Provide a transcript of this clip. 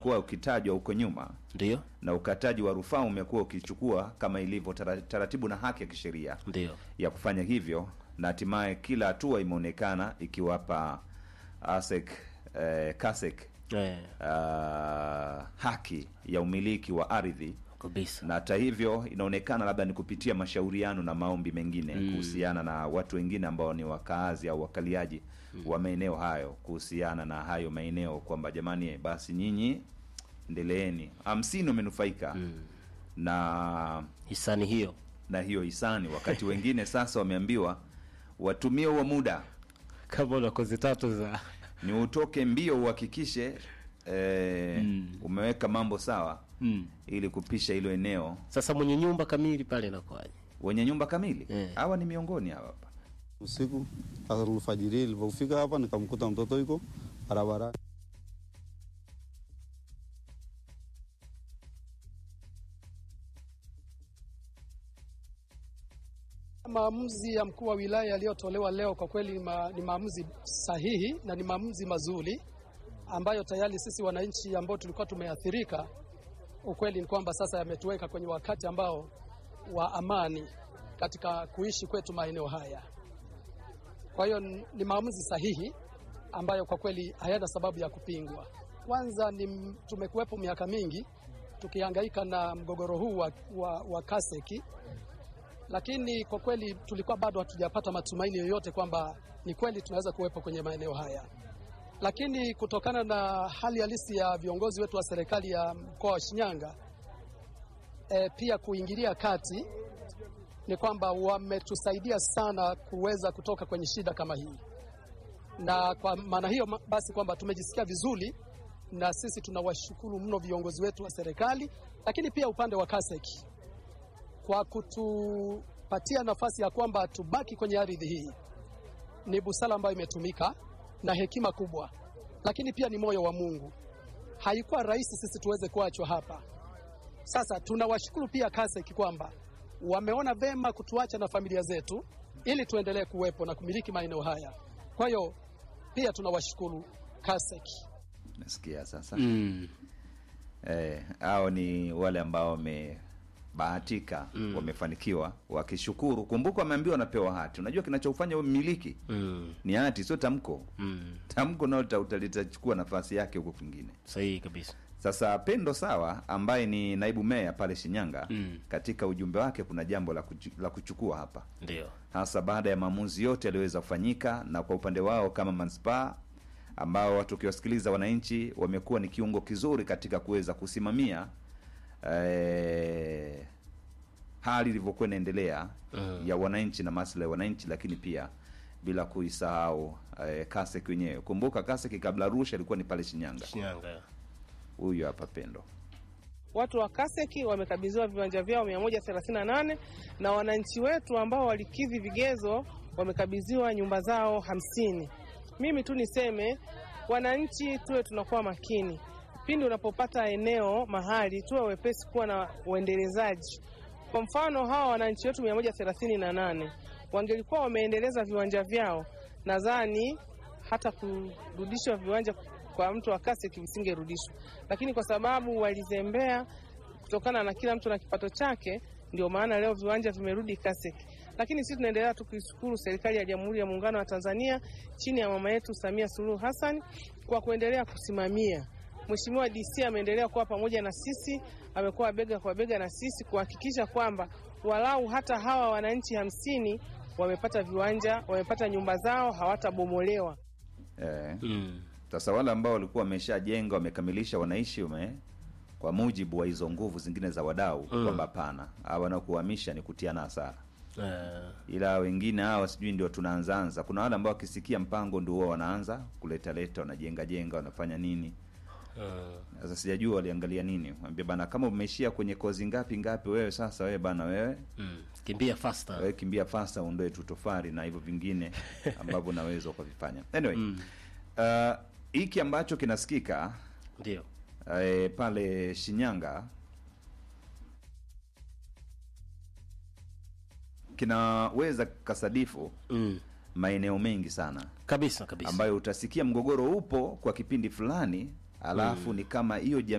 umekuwa ukitajwa huko nyuma ndio na ukataji wa rufaa umekuwa ukichukua kama ilivyo tara- taratibu na haki ya kisheria ndio ya kufanya hivyo, na hatimaye kila hatua imeonekana ikiwapa ASEC eh, KASEC eh, ah, haki ya umiliki wa ardhi kabisa na hata hivyo inaonekana labda ni kupitia mashauriano na maombi mengine kuhusiana na watu wengine ambao ni wakaazi au wakaliaji wa maeneo hayo kuhusiana na hayo maeneo kwamba jamani, basi nyinyi endeleeni. Hamsini wamenufaika na hisani hiyo na hiyo hisani, wakati wengine sasa wameambiwa watumie huo muda kama una kozi tatu za ni utoke mbio uhakikishe eh, umeweka mambo sawa mm. ili kupisha hilo eneo Sasa mwenye nyumba kamili pale inakuwaje? wenye nyumba kamili Eh. hawa ni miongoni hawa hapa Usiku alfajiri ilipofika hapa nikamkuta mtoto yuko barabara. Maamuzi ya mkuu wa wilaya yaliyotolewa leo kwa kweli ma, ni maamuzi sahihi na ni maamuzi mazuri ambayo tayari sisi wananchi ambao tulikuwa tumeathirika, ukweli ni kwamba sasa yametuweka kwenye wakati ambao wa amani katika kuishi kwetu maeneo haya. Kwa hiyo n- ni maamuzi sahihi ambayo kwa kweli hayana sababu ya kupingwa. Kwanza ni m- tumekuwepo miaka mingi tukihangaika na mgogoro huu wa, wa, wa Kaseki lakini kwa kweli tulikuwa bado hatujapata matumaini yoyote kwamba ni kweli tunaweza kuwepo kwenye maeneo haya, lakini kutokana na hali halisi ya viongozi wetu wa serikali ya mkoa wa Shinyanga e, pia kuingilia kati ni kwamba wametusaidia sana kuweza kutoka kwenye shida kama hii, na kwa maana hiyo ma- basi kwamba tumejisikia vizuri, na sisi tunawashukuru mno viongozi wetu wa serikali, lakini pia upande wa Kaseki kwa kutupatia nafasi ya kwamba tubaki kwenye ardhi hii. Ni busara ambayo imetumika na hekima kubwa, lakini pia ni moyo wa Mungu. Haikuwa rahisi sisi tuweze kuachwa hapa. Sasa tunawashukuru pia Kaseki kwamba wameona vema kutuacha na familia zetu ili tuendelee kuwepo na kumiliki maeneo haya. Kwa hiyo pia tunawashukuru Kaseki. nasikia sasa Mm. eh, hao ni wale ambao wamebahatika wamefanikiwa wakishukuru kumbuka wameambiwa wanapewa hati unajua kinachofanya mmiliki Mm. ni hati sio tamko Mm. tamko nalo lita- uta- litachukua nafasi yake huko kwingine Sahihi kabisa. sasa pendo sawa ambaye ni naibu meya pale shinyanga Mm. katika ujumbe wake kuna jambo la, kuchu, la kuchukua hapa Ndio. hasa baada ya maamuzi yote yaliyoweza kufanyika na kwa upande wao kama manispaa ambao watu ukiwasikiliza wananchi wamekuwa ni kiungo kizuri katika kuweza kusimamia eh, hali ilivyokuwa inaendelea Mm. ya wananchi na maslahi ya wananchi lakini pia bila kuisahau eh, kasek wenyewe kumbuka kasek kabla arusha ilikuwa ni pale shinyanga Shinyanga. huyu hapa pendo Watu wa Kaseki wamekabidhiwa viwanja vyao 138 na wananchi wetu ambao walikidhi vigezo wamekabidhiwa nyumba zao hamsini. Mimi tu niseme wananchi tuwe tunakuwa makini pindi unapopata eneo mahali, tuwe wepesi kuwa na uendelezaji. Kwa mfano hawa wananchi wetu 138 wangelikuwa wameendeleza viwanja vyao, nadhani hata kurudishwa viwanja kwa mtu wa Kaseki visingerudishwa, lakini kwa sababu walizembea kutokana na kila mtu na kipato chake, ndio maana leo viwanja vimerudi Kaseki. Lakini sisi tunaendelea tu kuishukuru serikali ya Jamhuri ya Muungano wa Tanzania chini ya mama yetu Samia Suluhu Hassan kwa kuendelea kusimamia. Mheshimiwa DC ameendelea kuwa pamoja na sisi, amekuwa bega kwa bega na sisi kuhakikisha kwamba walau hata hawa wananchi hamsini wamepata viwanja, wamepata nyumba zao, hawatabomolewa. eh, Mm. Sasa wale ambao walikuwa wameshajenga wamekamilisha, wanaishi ume kwa mujibu wa hizo nguvu zingine za wadau Mm. kwamba hapana, hawa wanaokuhamisha ni kutiana hasara, Eh, ila wengine hawa sijui ndio tunaanzaanza. Kuna wale ambao wakisikia mpango ndio huwa wanaanza kuleta leta, wanajenga jenga, wanafanya nini. eh, Sasa sijajua waliangalia nini, ambia bana, kama umeishia kwenye kozi ngapi ngapi, wewe sasa, wewe bana, wewe mm. Kimbia faster. wewe kimbia fasta, uondoe tu tofari na hivyo vingine ambavyo unaweza ukavifanya. Anyway, Mm. uh, hiki ambacho kinasikika Ndio. eh, pale Shinyanga kinaweza kasadifu Mm. maeneo mengi sana Kabisa kabisa. ambayo utasikia mgogoro upo kwa kipindi fulani alafu ni kama hiyo jamii